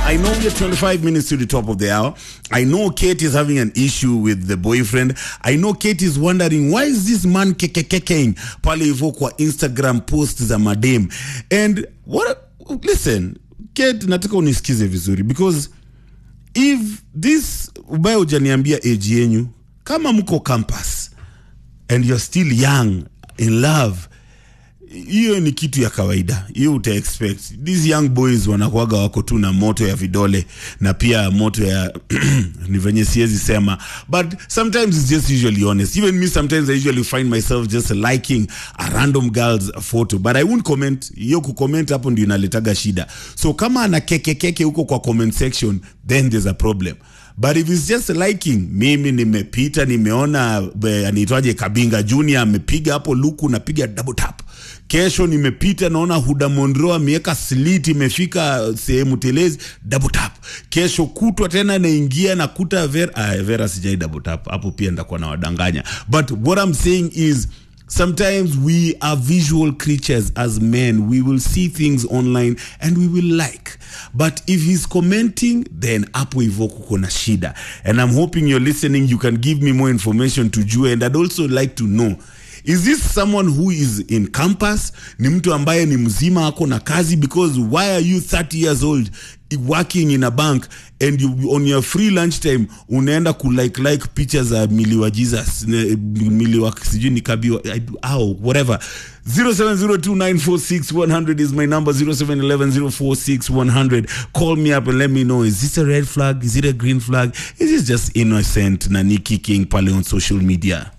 I know we're 25 minutes to the top of the hour. I know Kate is having an issue with the boyfriend. I know Kate is wondering why is this man kekekekeing pale hivyo kwa Instagram post za madem. And what listen, Kate nataka unisikize vizuri because if this ubaya hujaniambia age yenyu kama mko campus and you're still young in love hiyo ni kitu ya kawaida hiyo uta expect these young boys wanakuaga wako tu na moto ya vidole na pia moto ya ni venye siwezi sema but sometimes it's just usually honest even me sometimes i usually find myself just liking a random girl's photo but i won't comment hiyo kucomment hapo ndio inaletaga shida so kama ana kekekeke huko kwa comment section then there's a problem but if it's just liking mimi nimepita nimeona eh, anaitwaje kabinga junior amepiga hapo luku napiga double tap kesho nimepita naona huda mondro ameweka slit imefika sehemu telezi double tap kesho kutwa tena naingia nakuta vera, ah, vera sijai double tap hapo pia ndakuwa na wadanganya but what i'm saying is sometimes we are visual creatures as men we will see things online and we will like but if he's commenting then hapo hivo kuko na shida and i'm hoping you're listening you can give me more information to jua and i'd also like to know is this someone who is in campus ni mtu ambaye ni mzima ako na kazi because why are you 30 years old working in a bank and you, on your free lunch time unaenda kulike like picha za mili wa jesus ne- mili wa sijui ni kabi au whatever 0702946100 is my number 0711046100 call me up and let me know is this a red flag is it a green flag is this just innocent nani kicking pale on social media